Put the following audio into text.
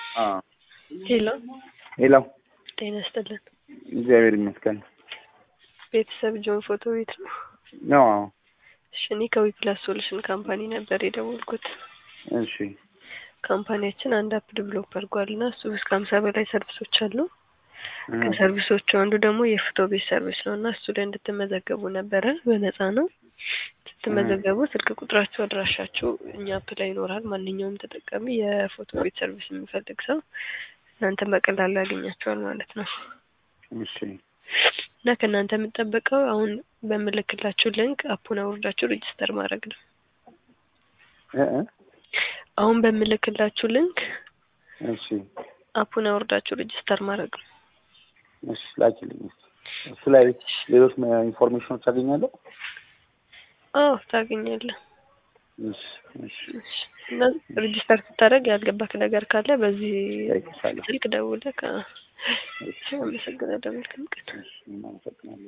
ሄሎ ሄሎ፣ ጤና ይስጥልን። እግዚአብሔር ይመስገን። ቤተሰብ ጆን ፎቶ ቤት ነው? ነው? አዎ። እሺ፣ እኔ ከዊፕላስ ሶሉሽን ካምፓኒ ነበር የደወልኩት። እሺ፣ ካምፓኒያችን አንድ አፕ ዲቨሎፕ አድርጓል እና እሱ እስከ ሀምሳ በላይ ሰርቪሶች አሉ። ከሰርቪሶቹ አንዱ ደግሞ የፎቶ ቤት ሰርቪስ ነው እና እሱ ላይ እንድትመዘገቡ ነበረ። በነፃ ነው። ስትመዘገቡ ስልክ ቁጥራችሁ፣ አድራሻችሁ እኛ አፕ ላይ ይኖራል። ማንኛውም ተጠቃሚ የፎቶ ቤት ሰርቪስ የሚፈልግ ሰው እናንተ በቀላሉ ያገኛቸዋል ማለት ነው። እሺ፣ እና ከእናንተ የምጠበቀው አሁን በምልክላችሁ ሊንክ አፑን አውርዳችሁ ሬጅስተር ማድረግ ነው። እ እ አሁን በምልክላችሁ ሊንክ እሺ፣ አፑን አውርዳችሁ ሬጅስተር ማድረግ ነው። እሺ፣ ላኪልኝ እስኪ። እሱ ላይ ሌሎች ኢንፎርሜሽኖች አገኛለሁ? አዎ ታገኛለህ። እሺ፣ እሺ፣ እሺ። እና ሬጅስተር ስታደርግ ያልገባክ ነገር ካለ በዚህ እጠይቅሻለሁ። ስልክ ደውለህ ከ አመሰግናለሁ። መልካም ቀን። እሺ፣ እናመሰግናለን።